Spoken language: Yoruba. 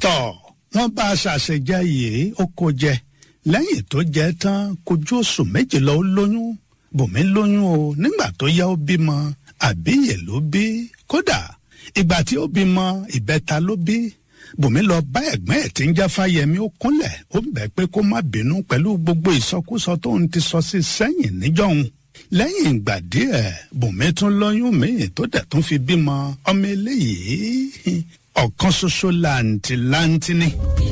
tọ̀ wọ́n bá a ṣàṣejẹ yìí ó kó jẹ lẹ́yìn tó jẹ tán kojú oṣù méjì lọ ó lóyún bùnmi lóyún o nígbà tó yá ó bímọ àbíyè ló bí kódà ìgbà tí ó bímọ ìbẹta ló bí bùnmi lọ bá ẹ̀gbọ́n ẹ̀ tí ń jẹ́ fáyẹmí ó kúnlẹ̀ ó bẹ̀ pé kó má bínú pẹ̀lú gbogbo ìsọkúsọ tó ń ti sọ sí sẹ́yìn níjọ́hun lẹ́yìn ìgbà díẹ̀ bùnmi tún lóyún míì tó dẹ̀ tún fi bímọ ọmọ eléyìí ọ̀kan ṣoṣo làǹtìlanti ni.